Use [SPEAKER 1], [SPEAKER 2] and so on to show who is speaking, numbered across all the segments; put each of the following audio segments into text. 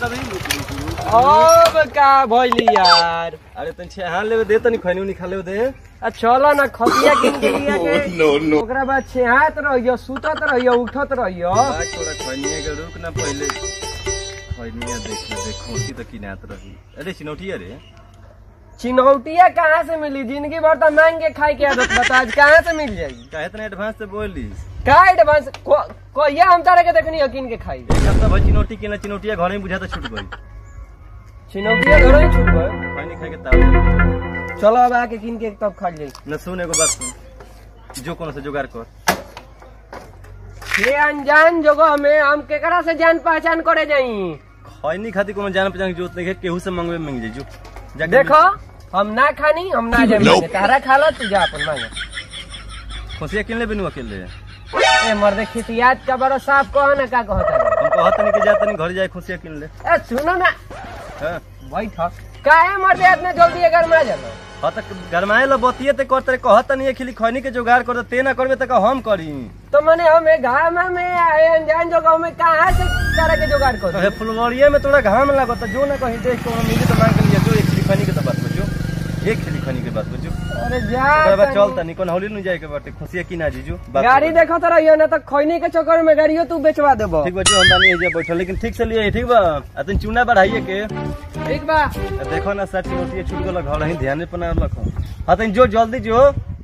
[SPEAKER 1] अभी रुक रुक रुक
[SPEAKER 2] अब का भइली यार
[SPEAKER 1] अरे तन छेहान लेवे दे तनी खैनी उनी खा लेवे दे
[SPEAKER 2] आ चलो ना खतिया किन के लिया के ओकरा बाद छेहात रहियो सुतत रहियो उठत रहियो
[SPEAKER 1] बाग थोड़ा खैनिया के रुक ना पहले खैनिया देख ले देख खोसी तो किनात रही अरे चिनौटिया रे
[SPEAKER 2] चिनौटिया कहाँ से मिली जिंदगी भर तो मांग के खाए के आदत बता आज कहाँ से मिल जाएगी
[SPEAKER 1] काहे इतना एडवांस से बोली
[SPEAKER 2] का एडवांस कोइया हम तारे के देखनी यकीन के खाई
[SPEAKER 1] एक हफ्ता भाई चिनौटी के ना चिनौटिया घर में बुझाता छूट गई
[SPEAKER 2] चिनौटिया घर ही छूट गए
[SPEAKER 1] खैनी खाए के ताव
[SPEAKER 2] चलो अब आके किन के तब खा जाई
[SPEAKER 1] न सुन एगो बात सुन जो कोनो से जुगाड़ कर
[SPEAKER 2] ये अनजान जगह में हम केकरा से जान पहचान करे जाई
[SPEAKER 1] खैनी खातिर कोनो जान पहचान के जरूरत नहीं है केहू से मंगवे मांग जाई जो जाके
[SPEAKER 2] देखो हम ना खानी हम ना जाए तारा खा लो तू जा अपन मांगे
[SPEAKER 1] खोसिया किन ले बिनु अकेले
[SPEAKER 2] ए मर्दे खितियात का बड़ा साफ कहो ना का कहता है
[SPEAKER 1] हम कहत नहीं कि जा तनी घर जाए खोसिया किन ले
[SPEAKER 2] ए सुनो ना
[SPEAKER 1] हां
[SPEAKER 2] बैठ काहे मर्दे इतना जल्दी अगर में जानो
[SPEAKER 1] हाँ तो गरमाए ला बतिये ते करते कहत नहीं है खिली खैनी के जुगाड़ कर ते ना करबे त हम करी
[SPEAKER 2] तो मैंने हमें घाम में आए अनजान जगह में कहाँ से तारा के जुगाड़
[SPEAKER 1] तो
[SPEAKER 2] करो
[SPEAKER 1] हे फुलवरिये में थोड़ा घाम लागत जो ना कहीं देख को मिली तो मांग के लिए जो एक खिली खैनी के तो बात बजो एक खिली खैनी के बात बजो
[SPEAKER 2] अरे जा
[SPEAKER 1] ओकरा बाद चल
[SPEAKER 2] तनी।
[SPEAKER 1] तनी कोन हौली न जाए के बाटे खुशिया की ना जीजू बात
[SPEAKER 2] गाड़ी
[SPEAKER 1] कर।
[SPEAKER 2] देखो तो रहियो ना तो खैनी के चक्कर में गाड़ियों तू बेचवा देबो
[SPEAKER 1] ठीक बा जो हम नहीं जे बैठल लेकिन ठीक से लिए ठीक बा अतन चूना बढ़ाइए के
[SPEAKER 2] ठीक बा
[SPEAKER 1] आ देखो ना सच रोटी छूट गेल घर ही ध्यान पर ना रखो हाँ तन जो जल्दी जो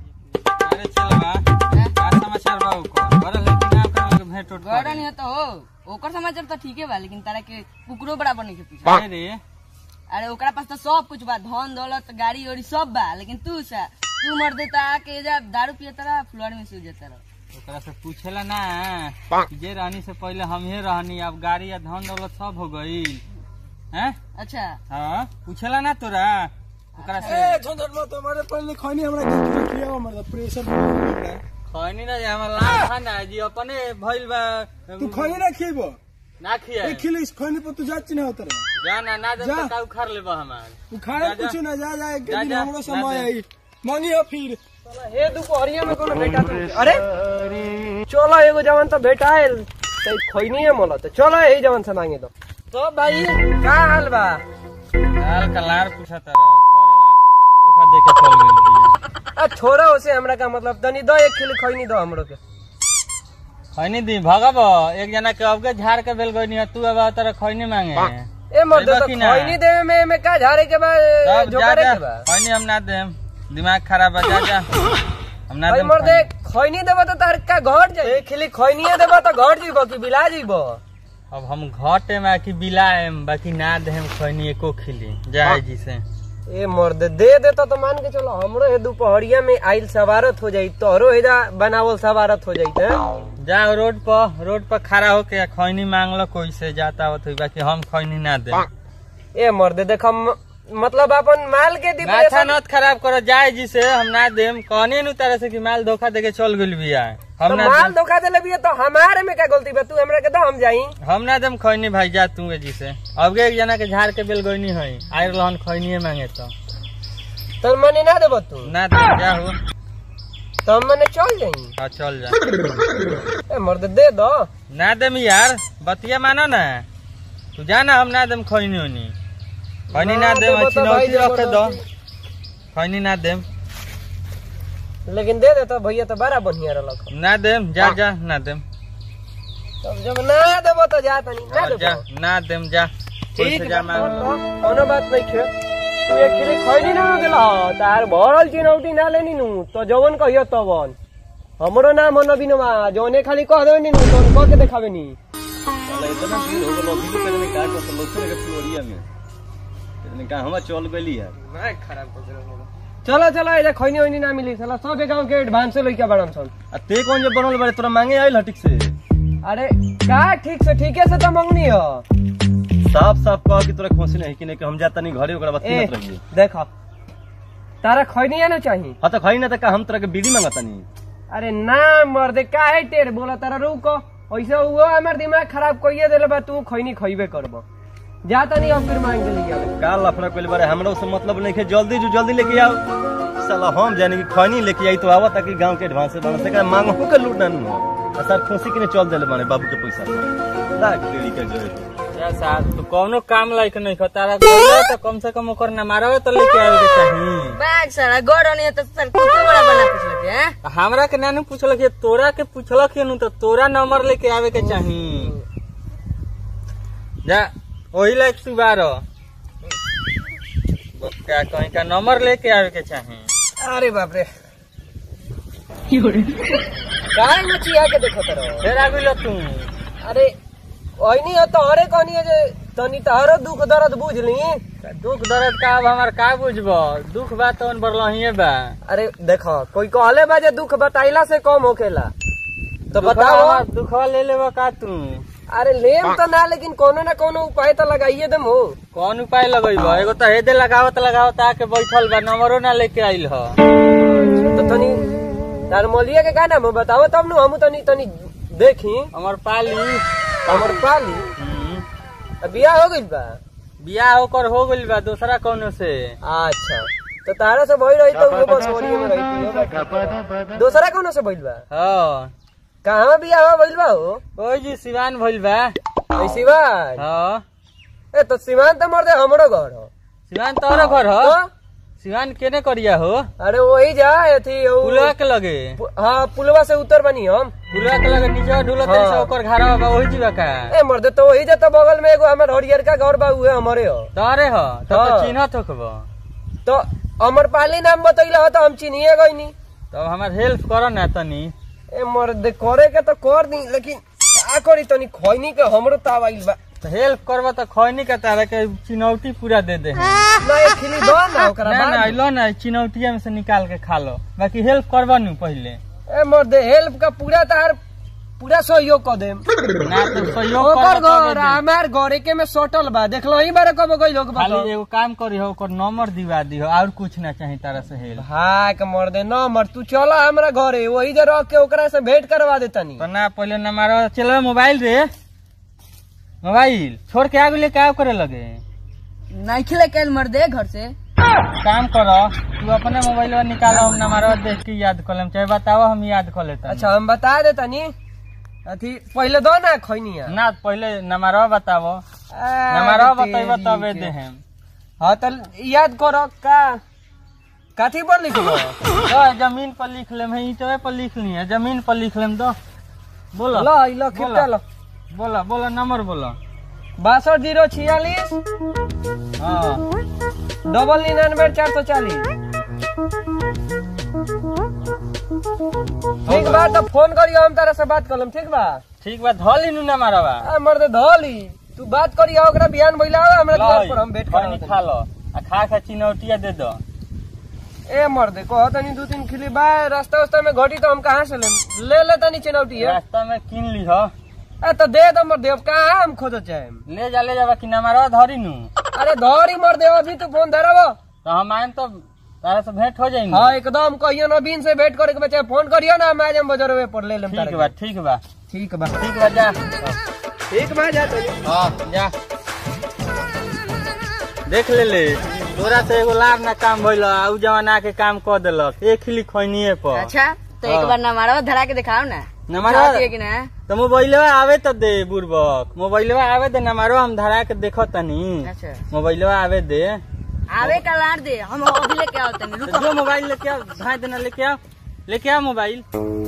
[SPEAKER 3] अरे चल बा का समाचार बा ओकर बड़ा लेकिन ना ओकरा लगे भेंट उठ
[SPEAKER 4] गड़ा नहीं होता हो ओकर समाचार तो ठीके बा लेकिन तारा के कुकरो बराबर नहीं के पीछे
[SPEAKER 3] अरे रे
[SPEAKER 4] अरे ओकरा पास तो सब कुछ बा धन दौलत गाड़ी उड़ी सब बा लेकिन तू सा तू मर देता के जा दारू पिए तारा फ्लोर में सो जाता रह
[SPEAKER 3] ओकरा से पूछेला ना कि जे रहनी से पहले हम ही रहनी अब गाड़ी या धन दौलत सब हो गई हैं
[SPEAKER 4] अच्छा
[SPEAKER 3] हाँ पूछेला ना तोरा ओकरा से
[SPEAKER 5] तुम्हारे पहले खैनी हमरा के किया हमरा प्रेशर
[SPEAKER 3] खैनी ना जे हमर लाल था ना जी अपने भइल बा
[SPEAKER 5] तू खैनी ना खीबो
[SPEAKER 3] ना खिया
[SPEAKER 5] एक खिली खैनी पर तू जाच नहीं होता रे
[SPEAKER 3] जा ना ना दे
[SPEAKER 5] जा।
[SPEAKER 3] तो का उखाड़ लेबा हमार
[SPEAKER 5] तू खाए
[SPEAKER 3] जा, जा।
[SPEAKER 5] कुछ ना जा जा एक
[SPEAKER 3] जा,
[SPEAKER 5] दिन
[SPEAKER 3] जा,
[SPEAKER 5] हमरो
[SPEAKER 3] जा
[SPEAKER 5] समय
[SPEAKER 3] दे।
[SPEAKER 5] आई मनी हो फिर
[SPEAKER 2] हे दोपहरिया में कोनो बेटा तो अरे चलो एगो जवान तो भेटाएल तो खैनी है मोला तो चलो यही जवान से मांगे दो तो भाई का हाल बा
[SPEAKER 3] लाल कलार पूछा तारा खरे लाल धोखा दे के चल गेल बिया
[SPEAKER 2] आ छोड़ा उसे हमरा का मतलब तनी दो एक खिली खैनी दो हमरो के
[SPEAKER 3] खैनी दी भगब एक जना के अब के झाड़ के बेल गई तू अब तारा खैनी मांगे
[SPEAKER 2] ए मर्द
[SPEAKER 3] देबा
[SPEAKER 2] तो
[SPEAKER 3] कि ना?
[SPEAKER 2] खैनी देवे में में का झारे के बा
[SPEAKER 3] तब
[SPEAKER 2] जो
[SPEAKER 3] जा
[SPEAKER 2] करे
[SPEAKER 3] जा
[SPEAKER 2] के बा
[SPEAKER 3] खैनी हम ना देम दिमाग खराब है जा जा हम ना
[SPEAKER 2] भाई
[SPEAKER 3] देम
[SPEAKER 2] मर्द
[SPEAKER 3] खैनी।
[SPEAKER 2] खैनी देबो तो तार का घट जाई एक खिली खैनी देबो तो घट जीबो कि बिला जीबो
[SPEAKER 3] अब हम घटे में कि बिलाएम बाकी ना देम खैनी एको खिली जाए जी से
[SPEAKER 2] ए मर्द दे देता तो मान के चलो हमरो हे दोपहरिया में आइल सवारत हो जाई तोहरो हेदा बनावल सवारत हो जाई त
[SPEAKER 3] जा रोड पर रोड पर खड़ा होके खैनी मांग लो कोई से जाता हो तो बाकी हम खैनी ना दे
[SPEAKER 2] ए मर्द देख हम मतलब अपन माल के
[SPEAKER 3] माथा
[SPEAKER 2] डिप्रेशन
[SPEAKER 3] नत खराब करो जाए जी से हम ना देम कहने नु तरह से कि माल धोखा देके चल गेल बिया हम
[SPEAKER 2] तो
[SPEAKER 3] ना
[SPEAKER 2] माल
[SPEAKER 3] देम
[SPEAKER 2] धोखा देले बिया तो हमारे में क्या गलती बा तू हमरा के दो हम जाई
[SPEAKER 3] हम ना देम खैनी भाई जा तू जी से अब एक जना के झाड़ के बेल गईनी है आयर रहन खैनी मांगे तो
[SPEAKER 2] तो मने ना देबो तू
[SPEAKER 3] ना दे जा हो
[SPEAKER 2] तो हम मने चल जाई
[SPEAKER 3] हाँ चल जा
[SPEAKER 2] ए मर्द दे दो
[SPEAKER 3] ना देम यार बतिया मानो ना तू जा ना हम ना देम खैनी होनी खैनी ना
[SPEAKER 2] ना
[SPEAKER 3] देम
[SPEAKER 2] देबो
[SPEAKER 3] अच्छी
[SPEAKER 2] तो भाई
[SPEAKER 3] नौकरी रखे दो
[SPEAKER 2] जबरदस्ती।
[SPEAKER 3] खैनी ना देम
[SPEAKER 2] लेकिन दे दे तो भैया तो बड़ा बढ़िया रहलक
[SPEAKER 3] ना देम जा जा ना देम
[SPEAKER 2] तब जब ना देबो तो जा तनी ना
[SPEAKER 3] हाँ, जा
[SPEAKER 2] देबो
[SPEAKER 3] ना देम जा कोई
[SPEAKER 2] ठीक
[SPEAKER 3] से
[SPEAKER 2] बा
[SPEAKER 3] जा मांग लो
[SPEAKER 2] कोनो बात नहीं खे तू एक खिली खैनी ना गेला तार भरल चिनौटी ना लेनी नु तो जवन कहियो तवन हमरो नाम है नवीनमा जौने खाली कह देवे नु तो कह के देखावे नी
[SPEAKER 1] साला इतना भीड़ हो गेल अभी के पहले का कर लोग के फ्लोरिया में इतने का हम चल गइली यार
[SPEAKER 2] चलो चलो ऐसे खैनी वैनी ना मिली साला सब गांव के एडवांस लइका बड़न सन
[SPEAKER 1] आ ते कौन जे बनल बारे तोरा मांगे आइल हटिक से
[SPEAKER 2] अरे का ठीक से ठीके से तो मंगनी हो
[SPEAKER 1] साफ साफ कह कि तोरा खोसी नहीं कि नहीं कि हम जाता नहीं घरे ओकरा बाद
[SPEAKER 2] ए
[SPEAKER 1] किनत रहिए
[SPEAKER 2] देखो तारा खैनी ना चाहिए
[SPEAKER 1] हाँ तो खाई ना तो का हम तोरा के बीड़ी मांगता नहीं
[SPEAKER 2] अरे ना मर्दे काहे टेर बोला तारा रुको ऐसे हुआ हमार दिमाग खराब कइए देले बा तू खैनी खइबे करबो जाता नहीं अब फिर मांग के लिए आवे
[SPEAKER 1] का लफड़ा कोई बारे हमरा से मतलब नहीं है जल्दी जो जल्दी लेके आओ साला हम जाने की खैनी लेके आई तो आवा ताकि गांव के एडवांस बना सके मांगो के लूट ना नु आ सर खोसी के ने चल देले माने बाबू के पैसा लाख देरी के जो
[SPEAKER 3] या साहब तो कौनो काम लायक नहीं खा तारा कहले तो कम से कम ओकर नंबरवा तो लेके आवे के चाही
[SPEAKER 4] बैग सारा गड़ नहीं तो सर कुत्ते बड़ा बना पूछ लेते हैं
[SPEAKER 3] हमरा के नानू पूछलक ये तोरा के पूछलक ये नु तो तोरा नंबर लेके आवे के चाही जा वही लायक तू बारो क्या कहीं का नंबर लेके आवे के चाही
[SPEAKER 2] अरे बाप रे काय मछिया के देखो तरो
[SPEAKER 3] फिर आ गइल तू
[SPEAKER 2] अरे ओइनी हो तो अरे कहनी है जे तनी तहरो दुख दर्द बुझ ली
[SPEAKER 3] दुख दर्द का अब हमार का बुझबो दुख बा तो बरलहिए बा
[SPEAKER 2] अरे देखो कोई कहले बा जे दुख बताइला से कम होखेला तो बताओ
[SPEAKER 3] दुखवा ले लेबो का तू
[SPEAKER 2] अरे लेम तो ना लेकिन कोनो ना कोनो उपाय तो लगाइए दम हो
[SPEAKER 3] कौन उपाय लगेबो एगो तो हेदे लगावत लगावत आके बैठल बा नंबरो ना लेके आइल ह
[SPEAKER 2] तो तनी तार मलिया के का नाम हो बताओ तब नु हम तनी तनी देखी
[SPEAKER 3] हमर पाली
[SPEAKER 2] हमर पाली
[SPEAKER 3] हम्म,
[SPEAKER 2] अब बियाह हो गइल बा
[SPEAKER 3] बियाह ओकर हो गइल बा दूसरा कौनो से
[SPEAKER 2] अच्छा तो तारा से भइल रही तो उहो बस होलिये में रही दूसरा कोनो से भइल बा
[SPEAKER 3] हाँ
[SPEAKER 2] कहाँ बियाह भइल बा हो
[SPEAKER 3] ओइ जी सिवान भइल बा
[SPEAKER 2] ए सिवान
[SPEAKER 3] हाँ
[SPEAKER 2] ए तो सिवान तो मर हमरो घर हो
[SPEAKER 3] सिवान तोहरा घर ह
[SPEAKER 2] तो?
[SPEAKER 3] सिवान केने करिया हो
[SPEAKER 2] अरे वही जा अथी उ-
[SPEAKER 3] पुलवा के लगे
[SPEAKER 2] पु- हाँ पुलवा से उतर बनी हम
[SPEAKER 3] पुलवा के लगे नीचे ढुलत
[SPEAKER 2] हाँ।
[SPEAKER 3] से ओकर घरवा बा ओहि जीवा का
[SPEAKER 2] ए मर्दे तो वही जा तो बगल में एगो हमर हरियर का घर बा उहे हमरे हो
[SPEAKER 3] तोहरे ह तब
[SPEAKER 2] हाँ।
[SPEAKER 3] तो चिन्हत होखबो
[SPEAKER 2] तो अमर पाली नाम बतैला हो तो हम चिनिए गईनी
[SPEAKER 3] तब हमर हेल्प करो ना तनी
[SPEAKER 2] ए मर्दे करे के तो कर दी लेकिन का करी तनी खैनी के हमरो ताव आइल बा
[SPEAKER 3] तो हेल्प करबो तो खैनी के तारा के चिनौटी पूरा दे दे
[SPEAKER 2] ना एक खिली दो ना ओकरा
[SPEAKER 3] ना ना
[SPEAKER 2] बाद
[SPEAKER 3] लो ना चिनौटिया में से निकाल के खा लो बाकी हेल्प करबो नु पहले
[SPEAKER 2] ए मर्दे हेल्प का पूरा तार पूरा सहयोग कर देम
[SPEAKER 3] ना तो सहयोग
[SPEAKER 2] ओकर
[SPEAKER 3] करबो तबे
[SPEAKER 2] घर
[SPEAKER 3] दे।
[SPEAKER 2] हमार घरे के में सटल बा देखलो ही बारे कब गइल हो
[SPEAKER 3] खाली एगो काम करी हो ओकर नंबर दिवा दी हो और कुछ ना चाही तारा से हेल्प
[SPEAKER 2] हाँ के मर्दे न मर तू चला हमरा घरे वही जे रख के ओकरा से भेंट करवा दे तनी
[SPEAKER 3] तो ना पहले ना मारो चलो मोबाइल रे मोबाइल छोड़ के आगे लेके आओ करे लगे
[SPEAKER 4] नहीं खिले कैल मर दे घर से
[SPEAKER 3] काम करो तू अपने मोबाइल निकालो हम नंबर देख के याद कर लेम चाहे बताओ हम याद कर लेते
[SPEAKER 2] अच्छा हम बता दे तनी अथी पहले दो ना खैनिया
[SPEAKER 3] ना पहले नंबर बताओ
[SPEAKER 2] आ,
[SPEAKER 3] नंबर
[SPEAKER 2] तेरी
[SPEAKER 3] बताइबो तबे
[SPEAKER 2] के।
[SPEAKER 3] दे हम
[SPEAKER 2] हाँ तो याद करो का काथी पर लिखबो
[SPEAKER 3] तो जमीन पर लिख लेम है ईटवे पर लिख लिए जमीन पर लिख लेम दो बोलो
[SPEAKER 2] लो ई लो खिपटा लो
[SPEAKER 3] बोलो बोलो नंबर बोलो
[SPEAKER 2] बासठ जीरो छियालीस
[SPEAKER 3] हाँ
[SPEAKER 2] डबल निन्यानवे चार सौ चालीस ठीक बा तो फोन करियो हम तारा से बात करलम ठीक बा
[SPEAKER 3] ठीक बा धोली नु नंबरवा
[SPEAKER 2] आ मर्दे धली तू बात करियो ओकरा बिहान भइला हमरा द्वार पर हम भेंट
[SPEAKER 3] खैनी
[SPEAKER 2] कर
[SPEAKER 3] खा लो आ खा खा चिनौटिया दे दो
[SPEAKER 2] ए मर्दे कह तनी दू तीन खिली बा रास्ता उस्ता में घटी तो हम कहाँ से लेम ले ले तनी चिनौटी है
[SPEAKER 3] रास्ता में किन ली हो
[SPEAKER 2] ए तो दे दो मर्दे अब कहाँ हम खोजो चाहे
[SPEAKER 3] ले जा ले जा कि नंबरवा धरी नु
[SPEAKER 2] अरे धरी मर्दे अभी तो फोन धरबो
[SPEAKER 3] तो हम आएम तो तारा से भेंट हो जाएंगे
[SPEAKER 2] हाँ एकदम कहियो नवीन से भेंट करे के बच्चे फोन करियो ना हम आ जाम बजरवे पर ले लेम
[SPEAKER 3] ठीक
[SPEAKER 2] तारा
[SPEAKER 3] बा
[SPEAKER 2] के।
[SPEAKER 3] ठीक बा
[SPEAKER 2] ठीक बा
[SPEAKER 3] ठीक बा जा
[SPEAKER 2] ठीक बा जा तो
[SPEAKER 3] हाँ जा देख ले ले तोरा से एगो लाभ ना काम भइल उ जवाना के काम क देलक एक खिली खैनिए पर
[SPEAKER 4] अच्छा तो एक
[SPEAKER 3] हाँ।
[SPEAKER 4] बार नंबरवा धरा के दिखाओ ना
[SPEAKER 3] नंबरवा-
[SPEAKER 4] चाहती है कि ना
[SPEAKER 3] तो मोबाइलवा आवे तो दे बुर्बक मोबाइलवा आवे दे नंबरवा हम धरा के देखो तनी
[SPEAKER 4] अच्छा
[SPEAKER 3] मोबाइलवा आवे दे
[SPEAKER 4] आवे का लाड़ दे हम अभी लेके आओ तनी
[SPEAKER 3] तो
[SPEAKER 4] रुको
[SPEAKER 3] जो मोबाइल लेके आओ भाई देना लेके आओ लेके आओ मोबाइल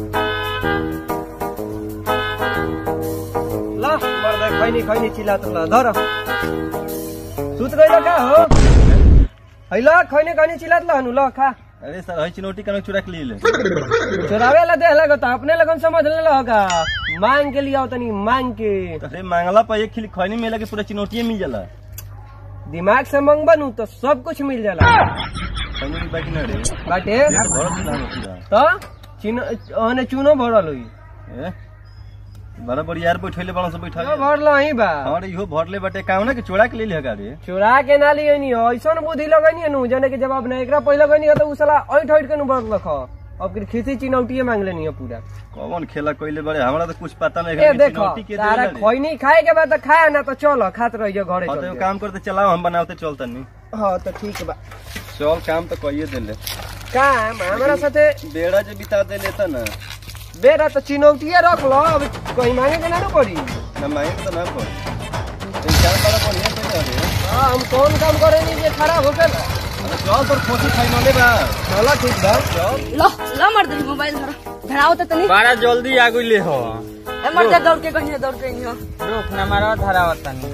[SPEAKER 2] ला मर्दे खैनी खैनी चिल्लात ला धर सुत गइल का हो हैला खैनी खैनी चिल्लात ला हनु ल खा
[SPEAKER 1] अरे सर हई चिनौटी कनो चुरा के लिए
[SPEAKER 2] चोरावे ला देह लगो तो अपने लगन समझ ले होगा मांग के लिया तनी मांग के
[SPEAKER 1] अरे मांगला पर एक खिली खैनी मिला के पूरा चिनौटिए मिल जाला
[SPEAKER 2] दिमाग से मंग बनू तो सब कुछ मिल जाला
[SPEAKER 1] खैनी की बाकी ना रे
[SPEAKER 2] बाटे
[SPEAKER 1] भरत ना हो पूरा
[SPEAKER 2] तो चिनो ओने चूनो भरल हुई
[SPEAKER 1] ए बड़ा बड़ी यार बैठले बड़ा सब बैठा
[SPEAKER 2] भरल ही बा
[SPEAKER 1] और इहो भरले बटे काम ना कि चोरा के ले ले रे
[SPEAKER 2] चोरा के ना लिए नी ऐसन बुद्धि लगनी नु जने के जवाब नहीं एकरा पहले गनी तो उ साला ऐठ ऐठ के नु बरत लख अब फिर खिसी चिनौटिए मांग लेनी है पूरा
[SPEAKER 1] कौन खेला कइले बड़े हमरा तो कुछ पता नहीं
[SPEAKER 2] ए
[SPEAKER 1] है कि
[SPEAKER 2] देखो
[SPEAKER 1] चिनौटी के
[SPEAKER 2] तारा
[SPEAKER 1] देला रे।
[SPEAKER 2] खैनी खाए के बाद तो खाए ना तो चलो खात रहियो घरे
[SPEAKER 1] हाँ तो
[SPEAKER 2] चल
[SPEAKER 1] एगो
[SPEAKER 2] के।
[SPEAKER 1] काम करते चलाओ हम बनावते चलता नहीं
[SPEAKER 2] हाँ तो ठीक बा
[SPEAKER 1] चल काम तो कहिए देले
[SPEAKER 2] काम हमारा साथे
[SPEAKER 1] बेड़ा जो बिता दे लेता ना
[SPEAKER 2] बेरा तो चिनौटिए रख लो अब कहीं मांगे के ना नु पड़ी
[SPEAKER 1] ना मांगे तो ना पड़ पैसा बड़ा बढ़िया पैसा रे
[SPEAKER 2] हाँ हम कौन काम करेनी जे खराब हो गया
[SPEAKER 1] चल तोर खोसी फाइनले बा
[SPEAKER 2] चलो ठीक बा
[SPEAKER 1] चल
[SPEAKER 4] लो लो मर दे मोबाइल धरो धराओ तो तनी
[SPEAKER 3] बड़ा जल्दी आगु ले हो
[SPEAKER 4] ए मर दे दौड़ के कहीं दौड़ के नहीं
[SPEAKER 3] रुक ना मारा धरावत तनी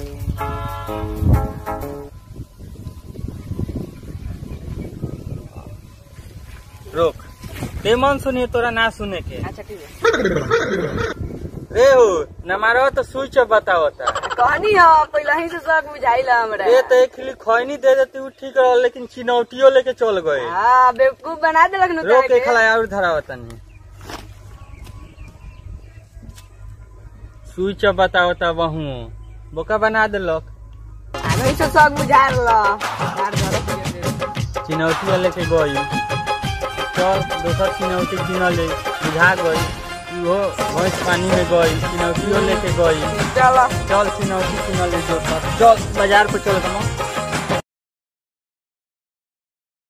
[SPEAKER 3] रुक ते मन सुनिए तोरा ना सुने के
[SPEAKER 4] अच्छा ठीक है
[SPEAKER 3] रे हो न मारो तो स्विच ऑफ बतावता
[SPEAKER 4] कहानी है पहले ही से शौक बुझाइला हमरा
[SPEAKER 3] ये तो एक खिली खैनी दे देती वो ठीक रहा लेकिन चिनौटियो लेके चल गए
[SPEAKER 4] हाँ बेवकूफ बना देलक न
[SPEAKER 3] रोक के खला और धरावता नहीं स्विच ऑफ बतावता बहु बोका बना देलक
[SPEAKER 4] आगे से शौक बुझा ला मार धरो
[SPEAKER 3] चिनौटी लेके गई चल दोसर चिनौटी किन ले बुझा गई इहो भैंस पानी में गई चिनौटियो लेके गई
[SPEAKER 4] चलो
[SPEAKER 3] चल चिनौटी किन ले दोसर चल बाजार पे चल कमा